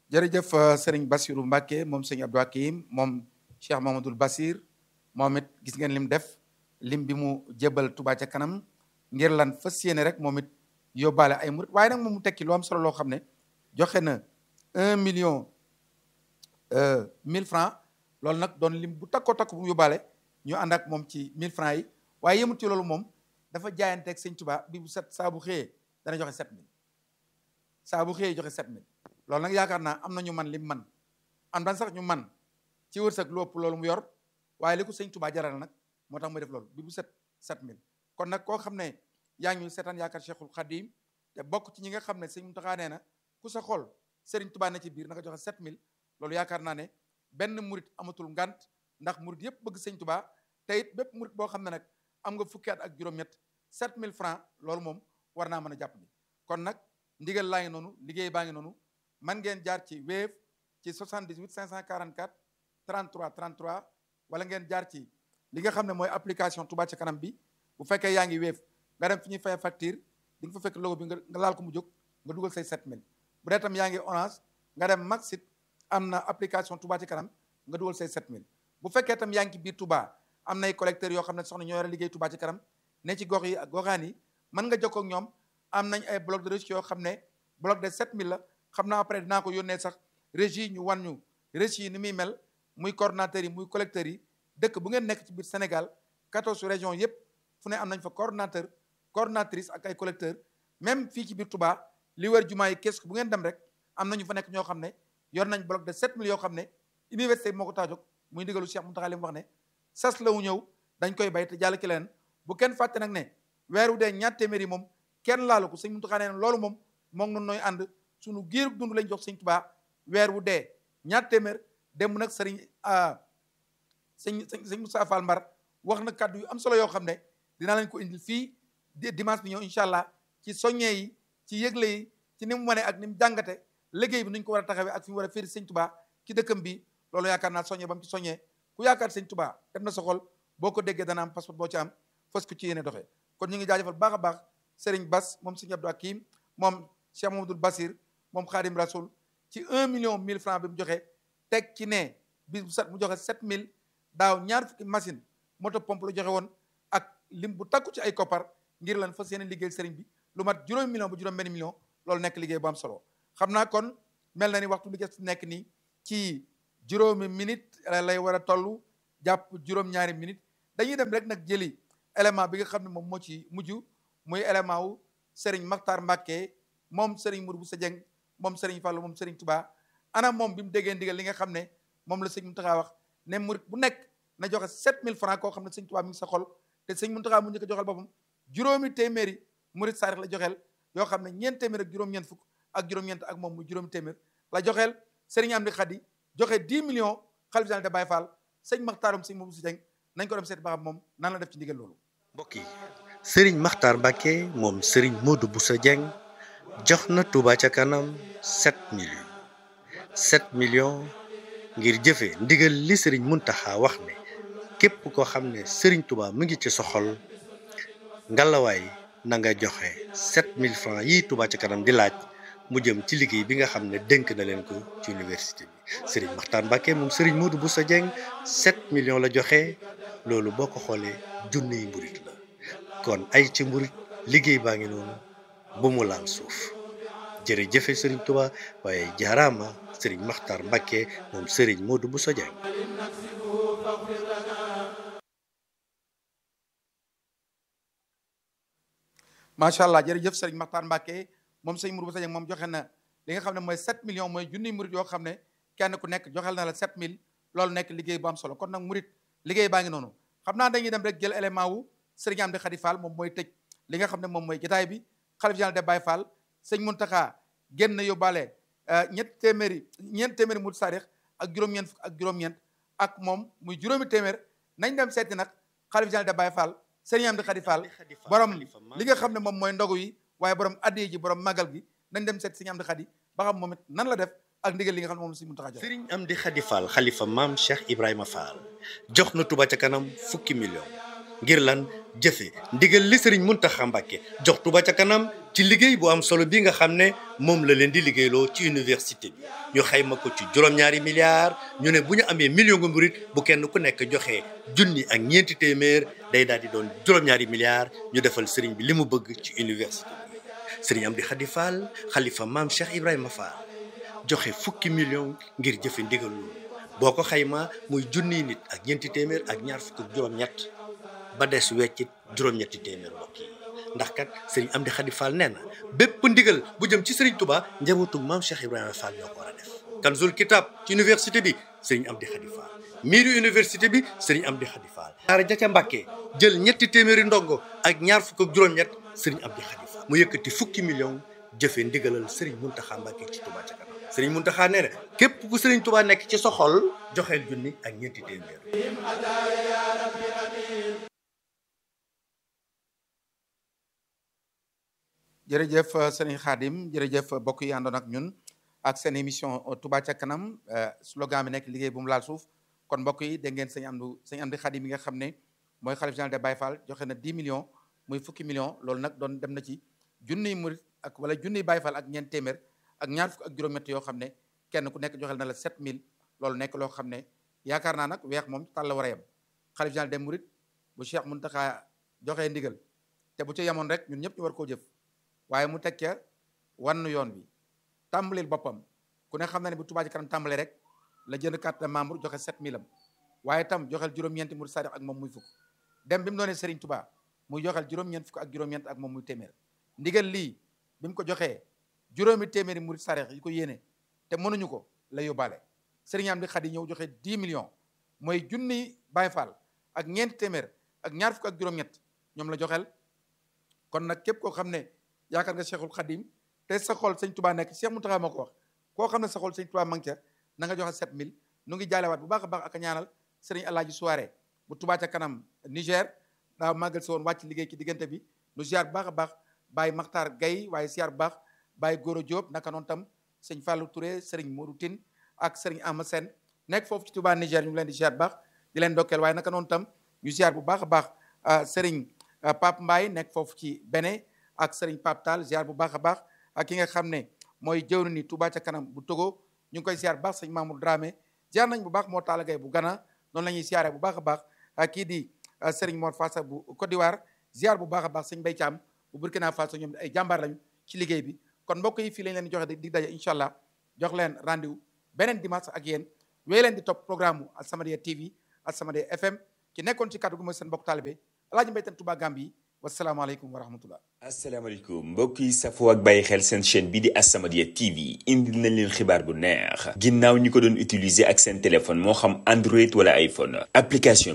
jërëjëf sëriñ Bassirou Mbacke moom sëñ Abdou Hakim moom Cheikh Mamadou Bassir moom it gis ngeen lim def lim bi mu jébal Touba ca kanam ngir lan fas yéene rek moom it yóbbaale ay murit waaye nag moom mu tekki lu am solo loo xam ne joxe na un million mille francs loolu nag doon lim bu takkoo takk bu mu yóbbaale ñu ànd ak moom ci mille francs yi waaye yemut ci loolu moom dafa jaayanteeg sëñ Touba bi bu set saa bu xëyee dana joxe sept mille saa bu xëyee joxe sept mille loolu nag yaakaar naa am na ñu man lim man am daan sax ñu man ci wërsëg lu ëpp loolu mu yor waaye li ko sëñ Touba jaral nag moo tax muy def loolu bi bu set sept mille kon nag koo xam ne yaa ngi ñu seetaan yaakaar Cheikhul Khadim te bokk ci ñi nga xam ne sëñ Mountakha nee na ku sa xol Serigne Touba ne ci biir na nga joxe sept mille loolu yaakaar naa ne benn murit amatul ngant ndax murit yëpp bëgg sëñ Touba te it bépp murit boo xam ne nag am nga fukki at ak juróom-ñett sept mille francs loolu moom war naa mën a jàpp ni kon nag ndigal laa ngi noonu liggéey baa ngi noonu man ngeen jaar ci Wave ci 78 544 33 33 wala ngeen jaar ci li nga xam ne mooy application Touba ca kanam bi bu fekkee yaa ngi Wave nga dem fi ñuy fay facture di nga fa fekk logo bi nga laal ko mu jóg nga dugal say 7000 bu dee tam yaa ngi Orange nga dem Maxit am na application Touba ca kanam nga dugal say 7000 bu fekkee tam yaa ngi ci biir Touba am nay collecteurs yoo xam ne soxna ñoo yore liggéey Touba ca kanam ne ci gox yi ak goxaan yi mën nga jokkoo ak ñoom am nañ ay bloc de reçu yoo xam ne bloc de 7000 la xam naa après dinaa ko yónnee sax régie ñu wan ñu reçu yi ni muy mel muy coordonnateurs yi muy collecteurs yi dëkk bu ngeen nekk ci biir Sénégal 14 régions yëpp fu ne am nañ fa coordonnateur coordonnatrice ak ay collecteurs même fii ci biir Touba li wër jumaa yi kees bu ngeen dem rek am nañu fa nekk ñoo xam ne yor nañ bloc de 7000 yoo xam ne université bi moo ko tax a jóg muy ndigalu Cheikh Mountakha li mu wax ne sas la wu ñëw dañ koy bay te jàll ki leen bu kenn fàtte nag ne weer wu dee ñaar téeméer yi moom kenn laalu ko sëñ Mountakha nee na loolu moom moom noonu nooy ànd suñu giirug dund lañ jox sëñ Touba weer wu dee ñaar téeméer dem nag sëriñ sëñ sëñ Moussa Fall Mbar wax na kàddu yu am solo yoo xam ne dinaa leen ko indil fii dimanche bi ñëw incha allah ci soññee yi ci yëgle yi ci ni mu wane ak ni mu jàngate liggéey bi nuñ ko war a taxawee ak fi mu war a féeri sëñ Touba ci dëkkam bi loolu yaakaar naa soññee ba mu ci soññee ku yaakaar sëñ Touba def na sa xol boo ko déggee dana am passeport boo ci am fas ko ci yéene doxee kon ñu ngi jaajëfal baax a baax Serigne Bass moom Serigne Abdou Hakim moom Cheikh Mamadou Bassir moom Khadim Rasoul ci un million mille francs bi mu joxe teg ci ne bis bu set mu joxe sept mille daaw ñaar fukki machine moto pompe la joxe woon ak lim bu takku ci ay koppar ngir lan fas yéene liggéey Serigne bi lu mat juróomi million ba juróom benn million loolu nekk liggéey bu am solo xam naa kon mel na ni waxtu bi ci nekk nii ci juróomi minute lay war a toll jàpp juróom-ñaari minute dañuy dem rek nag jëli élément bi nga xam ne moom moo ci mujj muy élément wu Serigne Makhtar Mbacké moom Serigne Mourou Boussa Dieng moom Serigne Fallou moom Serigne Touba ana moom bi mu déggee ndigal li nga xam ne moom la sëñ Mountakha wax ne murit bu nekk na joxe 7000 francs koo xam ne sëñ Touba mi ngi sa xol te sëñ Mountakha mu njëkk a joxel boppam juróomi téeméeri murit saarix la joxeel yoo xam ne ñeent téeméer ak juróom-ñeent fukk ak juróom-ñeent ak moom muy juróomi téeméer la joxeel Serigne Amdi Khady joxe 10 millions xalif général de Baye Fall sëñ Makhtarum sëñ Mourou Boussa Dieng nañ ko dem seet ba xam moom nan la def ci ndigal loolu mbokk yi sëriñ Makhtar Mbacké moom sëriñ Modou Boussa Dieng jox na Touba ca kanam 7 millions 7 millions ngir jëfe ndigal li sëriñ Mountakha wax ne képp koo xam ne sëriñ Touba mu ngi ci soxol ngalawaay na nga joxe 7000 francs yi Touba ca kanam di laaj mu jëm ci liggéey bi nga xam ne dénk na leen ko ci université bi sëriñ Makhtar Mbacké moom sëriñ Modou Boussa Dieng 7 millions la joxe loolu boo ko xoolee junniy mburit la kon ay ci mburit liggéey baa ngi noonu bu mu laal suuf jërëjëfe sëriñ Touba waaye jaaraama sëriñ Makhtar Mbacké moom sëriñ Modou Bousso Dieng macha allah jërëjëf sëriñ Makhtar Mbacké moom sëriñ Modou Bousso Dieng moom joxe na li nga xam ne mooy 7 millions mooy junniy murit yoo xam ne kenn ku nekk joxel na la 7000 loolu nekk liggéey bu am solo kon nag murit liggéey baa ngi noonu xam naa dañuy dem rek jël élément wu sëriñ Amdi Khady Fall moom mooy tëj li nga xam ne moom mooy jotaay bi xalif général de Baye Fall sëñ Mountakha génn yóbbaale ñett téeméeri ñeent téeméeri murit saarix ak juróom-ñeent fukk ak juróom-ñeent ak moom muy juróomi téeméer nañ dem seeti nag xalif général de Baye Fall sëriñ Amdi Khady Fall borom li nga xam ne moom mooy ndogu yi waaye borom addiye ji borom magal gi nañ dem seeti sëriñ Amdi Khady ba xam moom it nan la def ak ndigal li nga xam ne moom la sëñ Mountakha jox sëriñ Amdi Khady Fall xalifa maam Cheikh Ibrahima Fall jox na Touba ca kanam fukki million ngir lan jëfe ndigal li sëriñ Muntaxa Mbàkke jox Touba ca kanam ci liggéey bu am solo bi nga xam ne moom la leen di liggéeyloo ci université bi ñu xayma ko ci juróom-ñaari milliards ñu ne bu ñu amee million nga murit bu kenn ku nekk joxe junni ak ñeenti téeméer day daal di doon juróom-ñaari milliards ñu defal sëriñ bi li mu bëgg ci université bi sëriñ Amdi Xadi Fall xalifa maam Cheikh Ibrahima Fall joxe fukki million ngir jëfe ndigal loolu boo ko xayma muy junniy nit ak ñeenti téeméer ak ñaar fukk ak juróom-ñett ba des weccit juróom-ñetti téeméer mbokk yi ndax kat sëriñ Amdi Xadi Fall nee na bépp ndigal bu jëm ci sëriñ Touba njabootu maam Cheikh Ibrahima Fall ñoo ko war a def Kanzul Kitab ci université bi sëriñ Amdi Xadi Fall miiru université bi sëriñ Amdi Xadi Fall daara ja ca Mbàkke jël ñetti téeméeri ndongo ak ñaar fukk ak juróom-ñett sëriñ Amdi Xadi Fall mu yëkkati fukki million jëfe ndigalal sëriñ Muntaxa Mbàkke ci Touba ca kanam sëriñ Muntaxa nee na képp ku sëriñ Touba nekk ci sa xol joxeel junni ak ñeenti téeméer jërëjëf sëriñ Xaadim jërëjëf bokk yi àndoon ak ñun ak seen émission Touba ca kanam slogan bi nekk liggéey bu mu laal suuf kon mbokk yi dégg ngeen sëñ Amdu sëñ Amdi Xaadim mi nga xam ne mooy xalif général de Baye Fall joxe na 10 millions muy fukki millions loolu nag doon dem na ci junniy murit ak wala junniy Baye Fall ak ñeent téeméer ak ñaar fukk ak juróom-ñett yoo xam ne kenn ku nekk joxel na la 7000 loolu nekk loo xam ne yaakaar naa nag weex moom tàll war a yem xalif général des murit bu Cheikh Muntaxa joxee ndigal te bu ca yemoon rek ñun ñëpp ñu war koo jëf waaye mu teg ca wann yoon bi tàmbalil boppam ku ne xam na ne bu Touba Ca Kanam tàmbalee rek la jënd carte de membre joxe 7000 am waaye tam joxel juróom-ñeenti murid sadiq ak moom muy fukk dem bi mu doonee Serigne Touba muy joxel juróom-ñeent fukk ak juróom-ñeent ak moom muy téeméer ndigal lii bi mu ko joxee juróomi téeméeri murid sadiq yi ko yéene te mënuñu ko la yóbbaale Serigne Amdi Xadi ñëw joxe 10 millions mooy junni Baye Fall ak ñeenti téeméer ak ñaar fukk ak juróom-ñett ñoom la joxel kon nag képp koo xam ne yaakaar nga Cheikhul Khadim te sa xol sëñ Touba nekk Cheikh Mountakha moo ko wax koo xam ne sa xol sëñ Touba mang ca na nga joxe 7000 nu ngi jaalewaat bu baax a baax ak a ñaanal sëriñ Alaaji Soirée bu Touba ca kanam Niger daa màggal si woon wàcc liggéey ci diggante bi nu ziar bu baax a baax Baye Makhtar Gaye waaye ziar bu baax Baye Goro Diop naka noonu tam sëñ Fallou Touré sëriñ Modou Tine ak sëriñ Ama Sène nekk foofu ci Touba Niger ñu ngi leen di ziar bu baax di leen dokkeel waaye naka noonu tam ñu ziar bu baax a baax sëriñ Pape Mbaye nekk foofu ci Bénin ak sëriñ Pape Tall ziar bu baax a baax ak ki nga xam ne mooy jëwri ni Touba ca kanam bu Togo ñu ngi koy ziar bu baax sëñ Mamour Dramé ziar nañ bu baax moo taala gay bu Ghana noonu la ñuy ziaree bu baax a baax ak kii di sëriñ Mor Fassa bu Côte d'Ivoire ziar bu baax a baax sëñ Mbaye Thiam bu Burkina Faso ñoom ay jàmbaar lañu ci liggéey bi kon mbokk yi fii lañ leen di joxe di daje incha allah jox leen rendez-vous beneen dimanche ak yéen wéy leen di topp programme mu As-Samadiyya TV As-Samadiyya FM ki nekkoon ci kàddu gu mooy seen mbokk taalibe Alaaji Mbay Taan Touba Gambie wasalaamaaleykum wa rahmatullah asalaamaaleykum mbokk yi safoo ak bàyyi xel seen chaîne bi di As-Samadiyya TV indil nañ leen xibaar bu neex ginnaaw ñi ko doon utiliser ak seen téléphone moo xam Android wala iPhone application